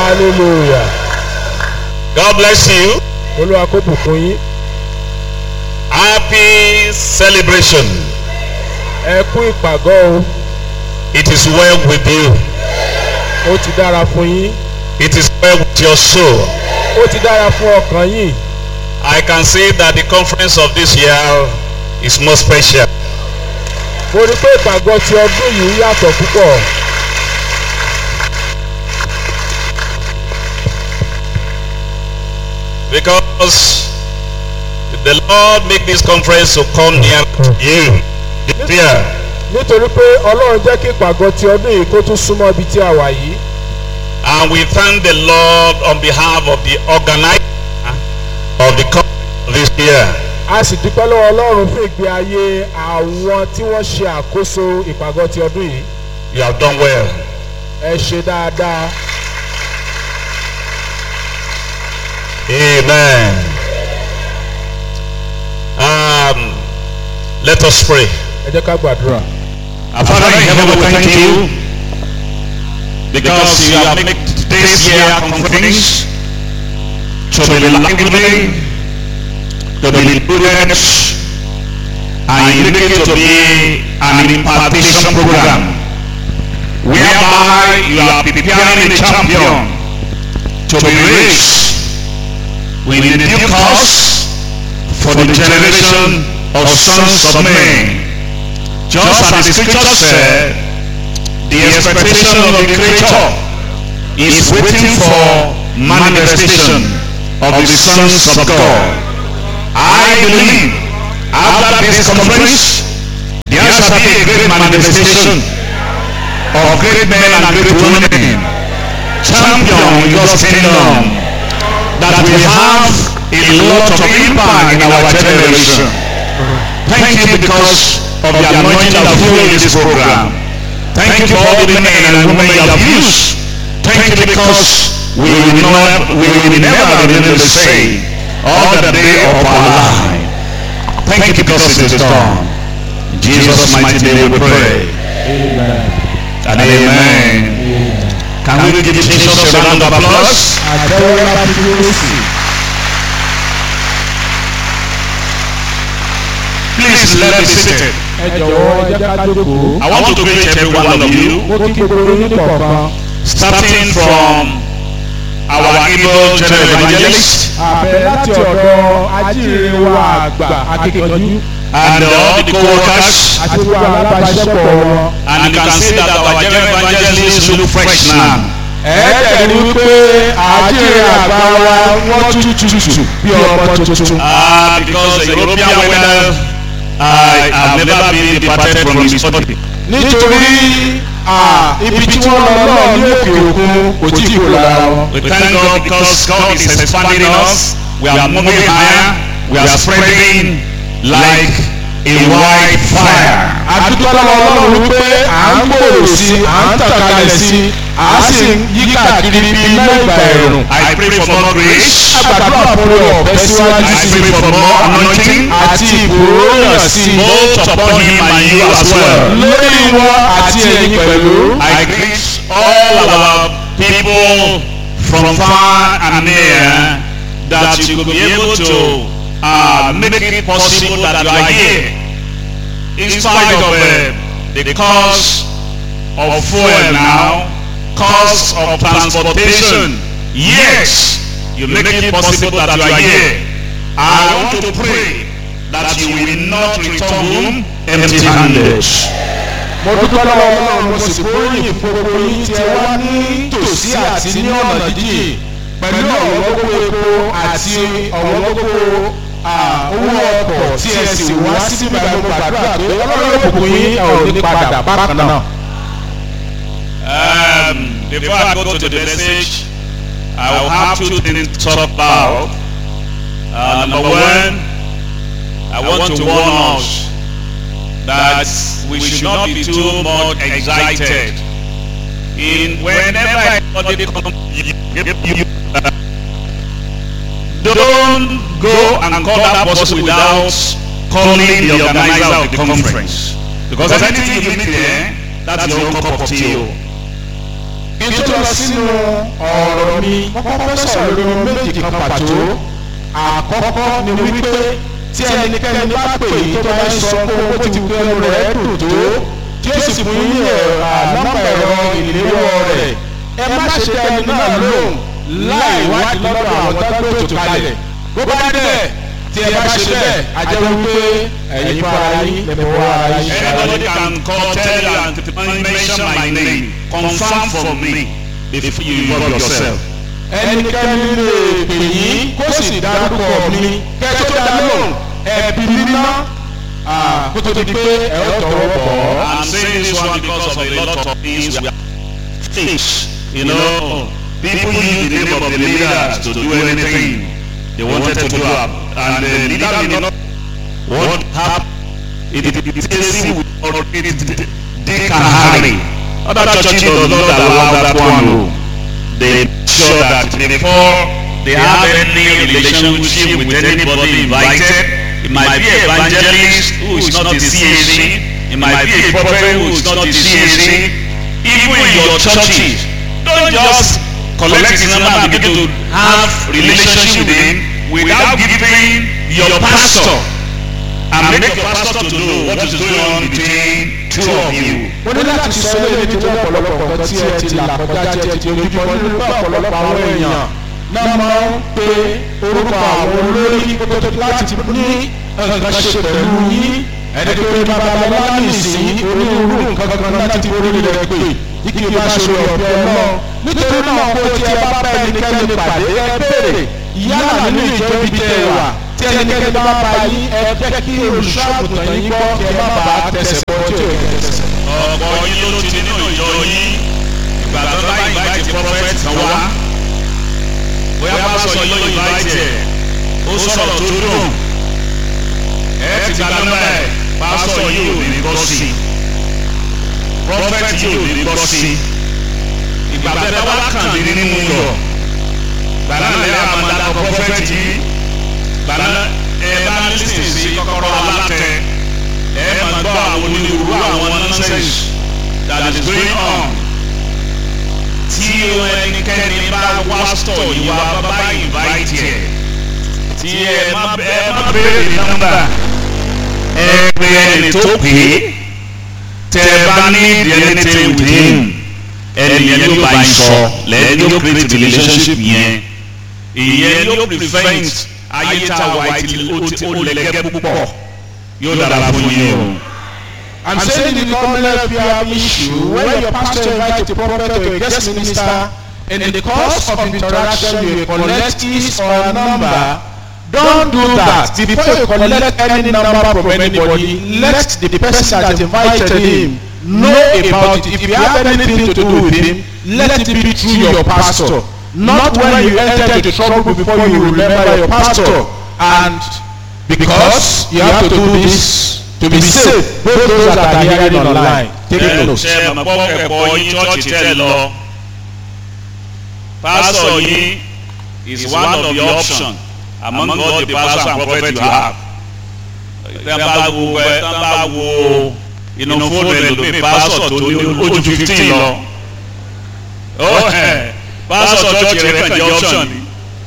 hallelujah God bless you. olúwa kó bùkún yín Happy celebration. ẹ kú ìpàgọ́ o It is well with you. ó ti dára fún yín It is well with your soul. ó ti dára fún ọkàn yín I can see that the conference of this year is more special. mo rí pé ìpàgọ́ ti ọdún yìí yàtọ̀ púpọ̀ Because the Lord make this conference to come near to you. This year. nítorí pé ọlọ́run jẹ́ kí ìpàgọ́ ti ọdún yìí kó tún súnmọ́ ibi tí a wà yìí And we thank the Lord on behalf of the organizer of the conference this year. a sì dúpẹ́ lọ́wọ́ ọlọ́run fún ìgbé ayé àwọn tí wọ́n ṣe àkóso ìpàgọ́ ti ọdún yìí You have done well. ẹ ṣe dáadáa Amen. Um, let us pray. ẹ jẹ́ ká gbàdúrà. Our Father in heaven, we thank you because you have made this year conference to be lively, to be prudent, and you make it to be an impartation program whereby you are preparing a champion to be raised with a new cause for the generation of sons of men. Just as the scripture said, the expectation of the creator is waiting for manifestation of the sons of God. I believe after this conference, there shall be a great manifestation of great men and great women, champion in God's kingdom, that will have a lot of impact in our generation. Thank you because of the anointing that flow in this program. Thank you for all the men and women you have used. Thank you because we will not, we will never remain the same all the day of our life. Thank you because it is done. In Jesus' mighty name we pray. And amen. Can we give Jesus a round of applause? àtẹ́wọ́ láti dúró sí Please let me seated. ẹ jọ̀wọ́ ẹ jẹ́ ká jókòó. I want to greet every one of you, mo kí gbogbo yín kọ̀ọ̀kan. starting from our able general evangelist àbẹ̀ láti ọ̀dọ̀ ajíire wa àgbà akíkanjú and all the co-workers. àti gbogbo alábàáṣepọ̀ wọn. And you can see that our general evangelist look fresh now. ẹ̀ẹ́dẹ̀rí wípé ajíire àgbà wa wọ́n tútù bí ọmọ tuntun. Uh, because the European weather, I have never been departed from his body. nítorí à, ibi tí wọ́n lọ náà ní òkè òkun kò tí ì kó lára wọn. We thank God because God is expanding us. We are moving higher. We are spreading like a white fire. àdúgbò lọ́wọ́ ọlọ́run wípé à ń gbòòrò sí i à ń tàn kalẹ̀ sí i à á sì ń yí káàkiri bí iná ìgbà ẹ̀rùn. I pray for more grace. àgbàdo àpòrò ọ̀fẹ́ síwájú I sí pray for more anointing. àti ìgbòròyàn sí i Both upon him and you as well. lórí wọn àti ẹ̀yin pẹ̀lú. I greet all our people from far and near that you could be able to uh, make it possible that you are here. In spite of uh, the cost of fuel now, cost of transportation, yes, you make it possible that you are here. I want to pray that you will not return home empty-handed. mo dúpẹ́ lọ́wọ́ ọlọ́run mo sì kórìí gbogbo yín tí ẹ wá ní tòsí àti ní ọ̀nà jíjìn pẹ̀lú ọ̀wọ́ gbogbo epo àti ọ̀wọ́ gbogbo owó ọkọ̀ tí ẹ sì wá síbi ìgbàgbọ́ gbàdúrà pé ọlọ́run òkùnkùn yín ẹ ò ní padà bákan náà. Um, before I go to the message, I will have two things to talk about. Uh, number one, I want to warn us that we should not be too much excited. In whenever anybody comes, you, you, you, uh, don't go and call that person without calling the organizer of the conference. Because anything you meet there, that's your own cup of tea. kí n tó lọ sínú ọ̀rọ̀ mi kọ́kọ́ fẹ́ sọ̀rọ̀ lórí ohun méjì kan pàtó àkọ́kọ́ ni wípé tí ẹnikẹ́ni bá pè yí tó bá ń sọ pé owó ti fi ẹnu rẹ̀ dùn tó tí ó sì fún yín ní nọ́mbà ẹ̀rọ ìléwọ́ rẹ̀ ẹ má ṣe tẹ ẹni náà lóhùn láì wádìí lọ́dọ̀ àwọn dágbé ètò kalẹ̀ bó bá dẹ̀ tí ẹ bá ṣe bẹ́ẹ̀ a jẹ́ wípé ẹ̀yin fún ara yín lẹ́mọ̀ wá ara yín. Anybody can call, tell you, and mention my name. Confirm for me before you involve yourself. ẹnikẹ́ni lè pè yín kó sì dárúkọ mi kẹ́tọ́ tó dá lóhùn ẹ̀bí mímọ́ kó tó di pé ẹ ó tọwọ́ bọ̀ ọ́. I'm saying this one because of a lot of things we are fish. You know, people use the name of the leaders to do anything they wanted to do, and the leader may not what happened. It is easy with authority. They can hurry. Other churches does not allow that one. They sure that before they have any relationship with anybody invited, it might be evangelist who is not the CAC, it might be a prophet who is not the CAC, even in your churches, don't just collect his number and begin to have relationship with him without giving your pastor and make your pastor to know what is going on between two of you. mo ní láti sọ eléyìí nítorí ọ̀pọ̀lọpọ̀ nǹkan tí ẹ ti là kọjá tí ẹ ti ojúbọ nínú pé ọ̀pọ̀lọpọ̀ àwọn èèyàn náà máa ń pe orúkọ àwọn olórí kótó láti ní nǹkan ṣe pẹ̀lú yín ẹni tó ní babalọ́lá nìsín onírúurú nǹkan kan láti orí rẹ̀ pé ike bá ṣe ọ̀bẹ náà nítorí náà kó tí ẹ bá bá ẹnikẹ́ni pàdé ẹ béèrè yálà nínú ìjọ ibi tẹ ẹ wà tí ẹnikẹ́ni bá bá yín ẹ jẹ́ kí olùṣọ́ àgùntàn yín gbọ́ kí ẹ má bàa tẹsẹ̀ bọ́ tí ò yẹ tẹsẹ̀. ọ̀pọ̀ yín ló ti nínú ìjọ yín ìgbà tó bá invite prophet kan wá bóyá pásọ yín ló invite ẹ̀ ó sọ̀rọ̀ tó dùn ẹ ti gba nọ́mbà ẹ̀ pásọ yìí ò ní gbọ́ sí i prophet yìí ò ní gbọ́ sí i ìgbà tẹ́ bá wá kàn ní nínú yọ gbàdá lẹ́yìn àmàdà prophet yìí gbàdá ẹ bá lísìn sí kọ́kọ́rọ́ alátẹ ẹ máa gbọ́ àwọn onírúurú àwọn nonsense that is going on tí ẹnikẹ́ni bá wá stọ̀ yìí wá bá invite ẹ̀ tí ẹ má ẹ má béèrè nọ́mbà ẹ pè ẹni tó pè é tẹ ẹ bá ní anything with him ẹni yẹn ló bá yín sọ lẹ́yìn ló create relationship yẹn ìyẹn ló prevent ayé tá a wà ó lẹ́gẹ́ púpọ̀ yóò dára fún yín o. I'm saying in the common life you have issue when your pastor invite a prophet or a guest minister in the course of interaction you collect his or her number don't do that before you collect any number from anybody let the person that invited him know about it if you have anything to do with him let it be through your pastor not when you enter into trouble before you remember your pastor and because you have to do this to be safe both those that are hearing online take it note. ṣe mọ̀ pọ́ ẹ̀kọ́ yín chọ́ọ̀chì tẹ̀ lọ pastor yín is one of the option among all the pastor and prophet you have tẹ́ bá wo ẹ tẹ́ bá wo inú fóònù ẹlòmíì pastor tó ní ojú fifteen lọ ó ẹ pastor church rẹ kàn jẹ́ option ni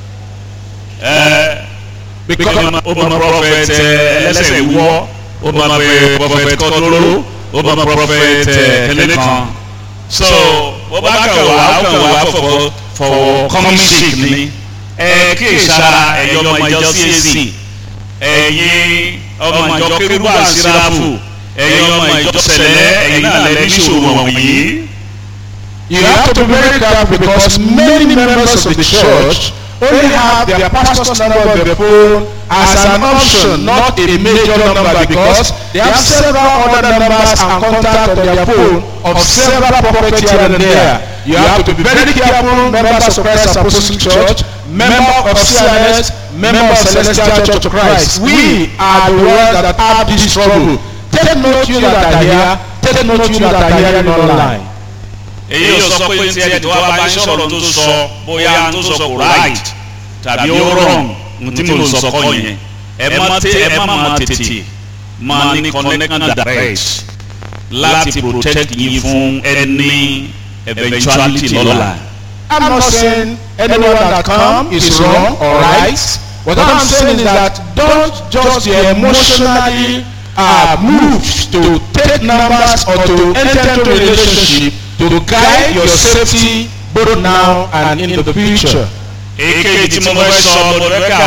ẹ because ó mọ prophet ẹlẹ́sẹ̀ wúwọ́ ó mọ prophet kọ́tóró ó mọ prophet kẹlẹ́kan so bó bá kàn wá ó kàn wá for for common sick ni ẹ kí ìsara ẹ̀yọ́ ọmọ ìjọ CAC ẹ̀yin ọmọ ìjọ kérúbù àsíráfù ẹ̀yin ọmọ ìjọ sẹ̀lẹ̀ ẹ̀yin náà lẹ́ níṣòro wọ̀nyí. You have to be very careful because many members of the church only have their pastor's number on their phone as an option, not a major number because they have several other numbers and contact on their phone of several property here and there. You have to be very careful, members of Christ Apostolic Church, member of CNS, member of Celestial Church of Christ. We are the ones that have this trouble. Take note you that are here, take note you that are hearing online. èyí ò sọ pé tí ẹni tó wá bá ń sọ̀rọ̀ tó sọ bóyá tó sọ kò right tàbí ó wrong tí mo sọ kọ́ yẹn ẹ má tẹ ẹ má má tètè má ní connection direct láti protect yín fún any eventuality lọ́la. I'm not saying anyone that come is wrong or right. What I'm saying is that don't just be emotionally uh, moved to take numbers or to enter into relationship to guide your safety both now and in the future. èkejì tí mo fẹ́ sọ mo fẹ́ kí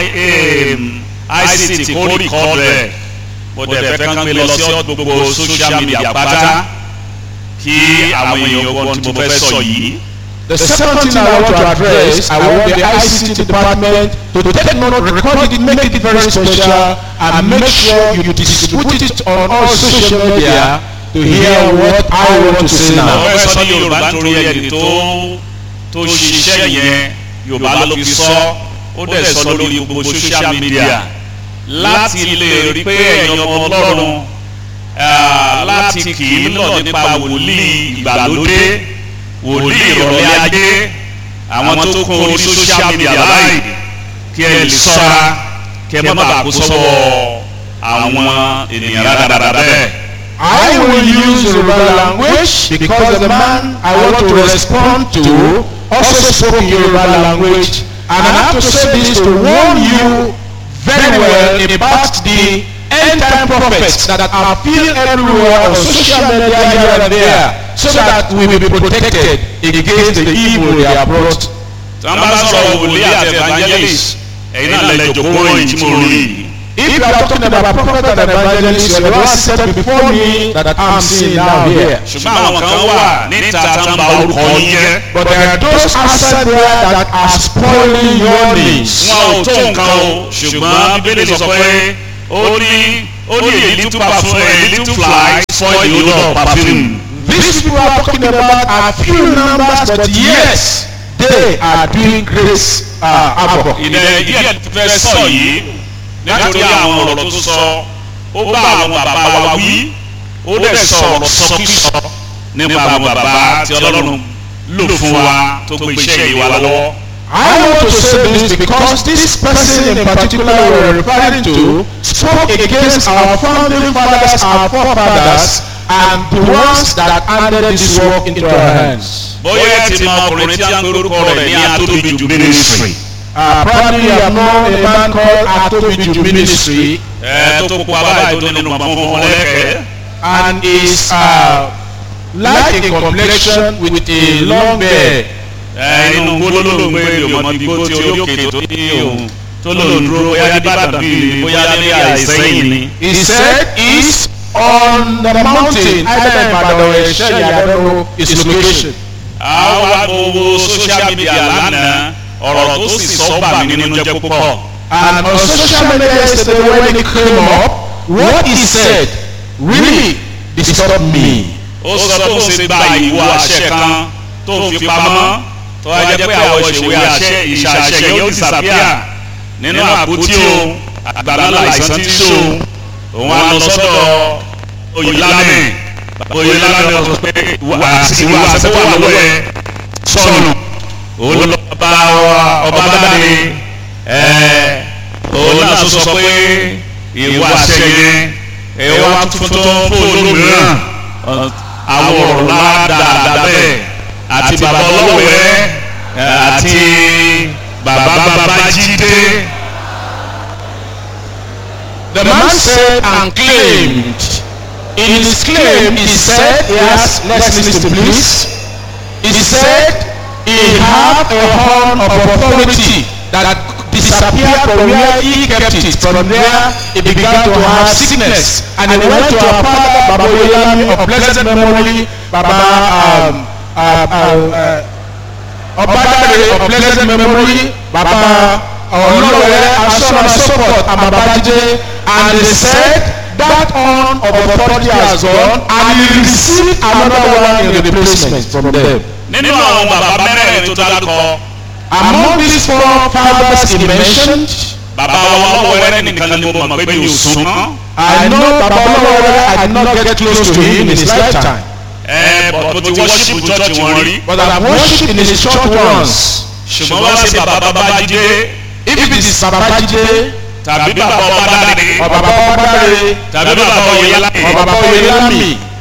àwọn ICT kó rìkọ́dù ẹ̀ mo dẹ̀ fẹ́ kán gbé lọ sí gbogbo social media pátá kí àwọn èèyàn gbọ́n tí mo fẹ́ sọ yìí. The second thing I want to address, I want the ICT department to take note, record it, make it very special, and make sure you distribute it on all social media to hear what I want to say mo now. fẹ́ sọ ní yorùbá nítorí ẹni tó tó ṣiṣẹ́ yẹn yorùbá ló fi sọ ó dẹ̀ sọ lórí gbogbo social media láti lè rí pé ẹ̀yin ọmọ ọlọ́run ah, láti kì í lọ nípa wòlíì ìgbàlódé wòlíì ìrọ̀lẹ́ ajé àwọn tó kún orí social media báyìí kí ẹ lè sọ́ra kí ẹ má bàa kó sọ́wọ́ àwọn ènìyàn rádaràdà bẹ́ẹ̀. I will use Yoruba language because the man I want to respond to also spoke Yoruba language and I have to say this to warn you very well about the end time prophets that appear everywhere on social media here and there so that we will be protected against the evil they are brought. tí wọ́n bá sọ̀rọ̀ wòlíì àti evangelist ẹ̀yin náà lẹ jòkó ròyìn tí mo rí yìí. If you are talking about prophet and evangelist, you are the one seated before me that I'm seeing now here. ṣùgbọ́n àwọn kan wà níta tá ń ba orúkọ yín jẹ́. But there are those outside there that are spoiling your names. wọn ò tó nǹkan o ṣùgbọ́n bíbélì sọ pé ó ní ó ní a little perfume a little fly spoil the odor of perfume. These people are talking about a few numbers, but yes, they are doing great uh, havoc. ìdẹ díẹ̀ tó fẹ́ sọ yìí nítorí àwọn ọ̀rọ̀ tó sọ ó bá àwọn bàbá wa wí ó dẹ̀ sọ ọ̀rọ̀ sọkísọ nípa àwọn bàbá tí ọlọ́run lò fún wa tó gbé iṣẹ́ yìí wá lọ́wọ́. I want to say this because this person in particular we're referring to spoke against our founding fathers, our forefathers, and the ones that handed this work into our hands. bóyá ẹ ti mọ ọkùnrin tí a ń gbórúkọ rẹ̀ ní atóbijù ministry. Uh, probably you have known a man called Atobiju Ministry ẹ tó pupa báyìí tó nínú pàmò fún wọn lẹ́kẹ̀ẹ́. and is uh, like a complexion with a long beard. ẹ inú gbólóhùn gbé ìròmọ bí gbó tí orí òkè tó ní òun tó lòun dúró bóyá ní Ìbàdàn bíi ni bóyá ní àìsẹ́yìn ni. He said he's on the mountain either in Ibadan or Esheyi, I don't know his location. àwa gbogbo social media lánàá ọ̀rọ̀ tó sì sọ bà mí nínú jẹ́ púpọ̀. And on social media yesterday when he came up, what he said really disturbed me. ó sọ tó ń ṣe gba ìwọ àṣẹ kan tó ń fi pamọ́ tó wá jẹ́ pé àwọn ìṣèwé àṣẹ ìṣàṣẹ yóò disappear nínú àpótí o àgbàdo àìsàn tí ń so òun á lọ sọ́dọ̀ oyèlámẹ oyèlámẹ sọ pé ìwà àṣẹ wà lọ́wọ́ ẹ sọnù òun lọ bá ọba dáre ẹ òun náà tó sọ pé ìwà àṣẹ yẹn ẹ wá tuntun fóònù mìíràn àwọn ọ̀rọ̀ ládàá bẹ́ẹ̀ àti bàbá ọlọ́wẹ́ àti bàbá babájídé. The man said and claimed. In his claim, he said, yes, let's listen please. He said he had a horn of authority that disappeared from where he kept it. From there, he began to have sickness. And he went to our father, Baba Oyelami of blessed memory, Baba um, uh, uh, uh, Obadare of blessed memory, Baba Olore, and so on and so forth, and Babajide, and they said that horn of authority has gone, and he received another one in replacement from them. nínú àwọn bàbá mẹ́rẹ̀ẹ̀rin tó dárúkọ Among these four fathers he mentioned, bàbá wa ọlọ́wẹ́rẹ́ nìkan ni mo mọ̀ pé mi ò sún mọ́. I know Baba Olore, I did not get close to him in his lifetime, ẹ bọ̀ mo ti wọ́ṣípù church wọn rí. but I have worshipped in his church once. ṣùgbọ́n wá sí bàbá babájídé If it is Babajide, tàbí bàbá ọbádàre or Baba Obadare, tàbí bàbá oyèlámẹ or Baba Oyelami,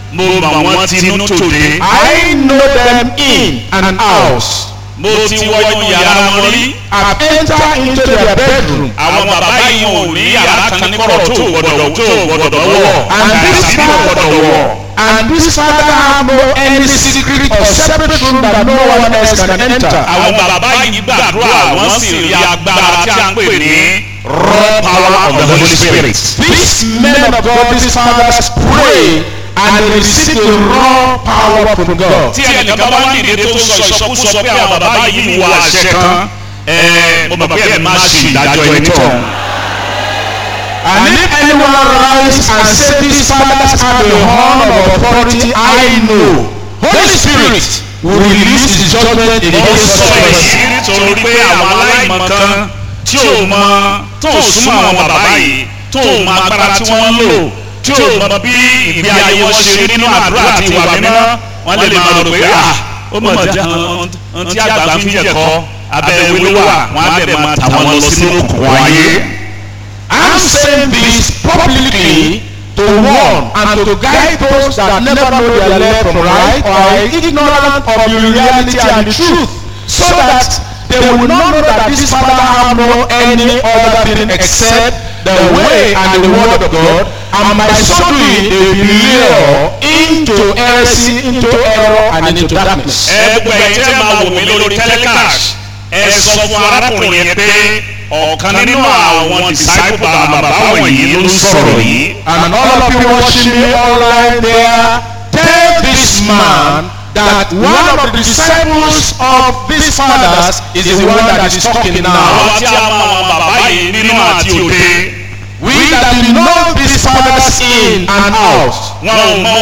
mo mọ̀ wọ́n tinú tòde. I know them in and out. mo ti wọnú yàrá wọn rí. I've entered into their bedroom. àwọn bàbá yìí wọn ò ní yàrá kan ní kọ̀rọ̀ tó gbọdọ̀ tó gbọdọ̀ wọ̀. And this àti bí gbọdọ̀ wọ̀. father, and this father have no any secret or separate room that no one else can enter. àwọn bàbá yìí gbàdúrà wọ́n sì rí agbára tí a ń pè ní raw power of the holy spirit. These men of God, these fathers pray and they receive the raw power from God. tí ẹnìkan bá wá nìde tó sọ ìsọkúsọ pé àwọn bàbá yìí ń wọ àṣẹ kan ẹ mo mọ̀ pé ẹ má ṣe ìdájọ́ ẹni tọ̀. And if anyone rise and say these fathers have a horn of authority, I know. Holy Spirit will release his judgment ó against sọ such èyí person. nítorí pé àwọn aláìmọ̀ kan tí ò mọ tó ò súnmọ́ àwọn bàbá yìí tó ò mọ agbára tí wọ́n ń lò tí ò mọ bí ìgbé ayé wọn ṣe rí nínú àdúrà àti ìwà mímọ́ wọ́n lè máa rò pé à ó mọ̀ jẹ́ ohun tí àgbà fi ń jẹ̀kọ́ abẹ́ ewé ló wà wọ́n á bẹ̀ máa tà wọ́n lọ sínú òkùnkùn ayé. I'm saying this publicly to warn and to guide those that never know their left from right or are ignorant of the reality and the truth so that they will not know that this father have no any other thing except the way and the word of God and by so doing they will lure into heresy into error and into darkness. ẹ gbogbo ẹ̀yin tẹ́ máa wò mí lórí telecast ẹ sọ fún arákùnrin yẹn pé ọ̀kan nínú àwọn disciple bàbá wọ̀nyí ló ń sọ̀rọ̀ yìí. And all of you watching me online there, tell this man that one of the disciples of these fathers is the one that is talking now. àwọn tí a mọ àwọn bàbá yìí nínú àti òde We that know these fathers in and out. wọn ò mọ